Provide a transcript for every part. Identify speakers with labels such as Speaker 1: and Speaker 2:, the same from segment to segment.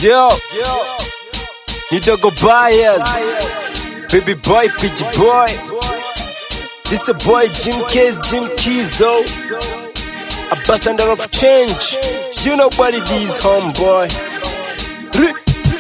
Speaker 1: Yo, Nidogo Bias, Baby Boy, PG Boy. This a boy Jim Case, Jim Kizo. Ambassador of change. You know what it is, homeboy. Re-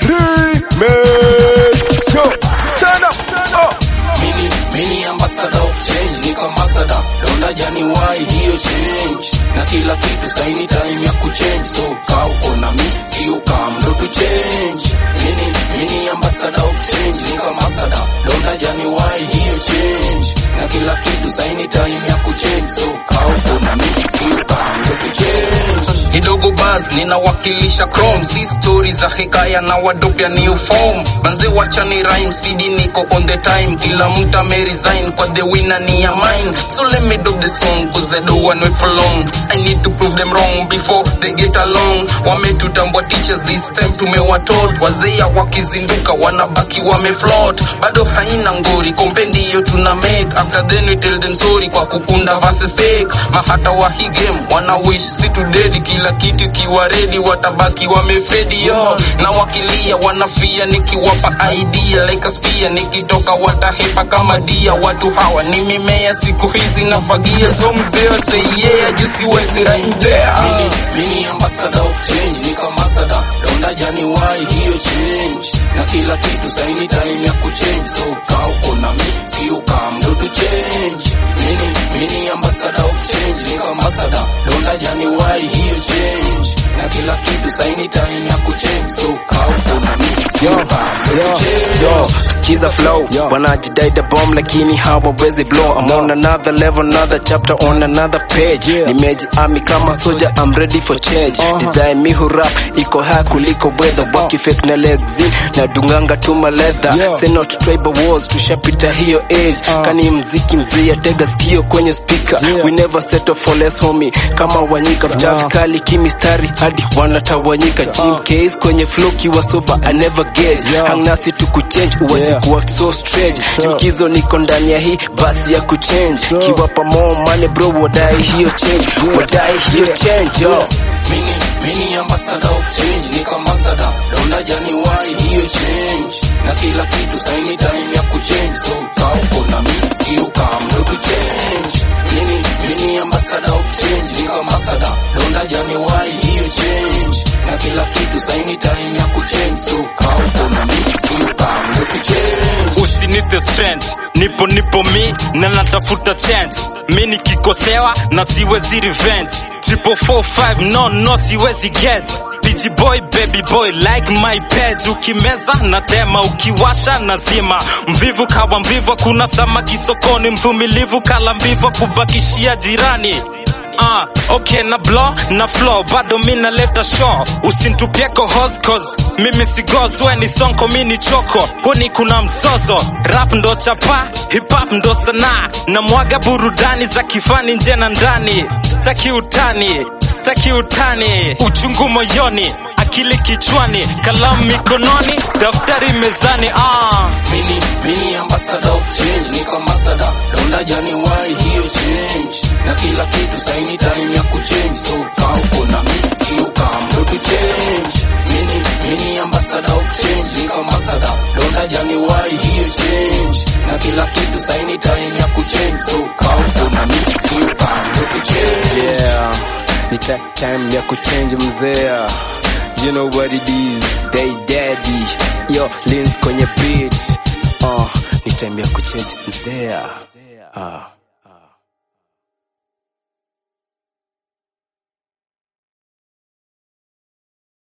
Speaker 1: Remix. Go, turn up, turn up.
Speaker 2: Mini, mini ambassador of change, niko ambassador. Donda January hiyo change. Na kila kitu saini time ya kuchange. So kaa uko na mi, si ukam ndo tu change. Mini, mini ambassador of change, niko ambassador. Donda January hiyo change. Na kila kitu saini time ya kuchange. So kaa uko na mi, si ukam ndo tu change. Kidogo buzz ninawakilisha chrome si story za hekaya na wadopya new form banze wachani rhyme speed niko on the time kila mtu ame resign kwa the winner ni ya mine so let me do the song cause I don't want wait for long I need to prove them wrong before they get along wametutambua teachers this time tumewatold wazee wakizinduka wanabaki wamefloat bado haina ngori kompe ndiyo tuna make after then we tell them sorry kwa kukunda versus fake mahata wa hii game wana wish si to dead kila kitu kiwa ready watabaki wamefedi yo na wakilia wanafia nikiwapa idea like a spear nikitoka watahepa kama dia watu hawa ni mimea siku hizi nafagia so mzee say yeah juu siwezi rhyme there mini, mini ambassador of change niko ambassador donda January hiyo change na kila kitu saini time ya kuchange so kaa uko na mi si ukam ndo tu change mini, mini ambassador of change niko ambassador donda January hiyo change na kila kitu saini time ya kuchange so kaa uko na mi si
Speaker 1: Yo,
Speaker 2: ukam ndo
Speaker 1: yo,
Speaker 2: tu change
Speaker 1: yo, skiza flow wanajidai the bomb lakini hawawezi blow I'm on another level another chapter on another page nimejiami kama soja I'm ready for change design mi hurap iko high kuliko weather waki fake na legs na dunganga tuma leather say not tribal wars tushapita hiyo age kani mziki mzia tega sikio kwenye speaker we never settle for less homie kama wanyika mchafu kali kimistari hadi wanatawanyika Jim Case kwenye flow kiwa sober I never get hang nasi tukuchange uwache kuwa so strange Jimkizo niko ndani ya hii basi ya kuchange kiwapa more money bro wadai hiyo change wadai hiyo change yo
Speaker 2: Mini, mini ambassador of change, niko ambassador. Donda January hiyo change. Na kila kitu saini time ya kuchange. So kaa uko na mi, si ukam ndo tu change. Mini, mini ambassador of change, niko ambassador. Donda January hiyo change. Na kila kitu saini time ya kuchange. So kaa uko na mi, si ukam ndo tu change.
Speaker 3: usinite strength nipo nipo mi na natafuta chance mi nikikosewa na siwezi revenge triple four five no no siwezi get PG boy baby boy like my pet ukimeza na tema ukiwasha na zima mvivu kawa mvivu kuna samaki sokoni mvumilivu kala mvivu kubakishia jirani Ah, okay na blow na flow bado mi naleta show usintupie kohos cause mimi si goz we ni sonko mi ni choko huni kuna mzozo rap ndo chapa hip hop ndo sanaa na mwaga burudani za kifani nje na ndani staki utani staki utani uchungu moyoni akili kichwani kalamu mikononi daftari mezani ah.
Speaker 2: Mini, mini ambassador of change, niko ambassador. Donda January hiyo change. Na kila kitu saini time ya kuchange. So kaa uko na mi, si ukam ndo tu change. Mini, mini ambassador of change, niko ambassador. Donda January hiyo change. Na kila kitu saini time ya kuchange. So kaa uko na mi, si ukam ndo tu change.
Speaker 1: yeah ni ta- time ya kuchange mzea you know what it is they daddy yo lins kwenye beat uh, ni time ya kuchange mzea uh.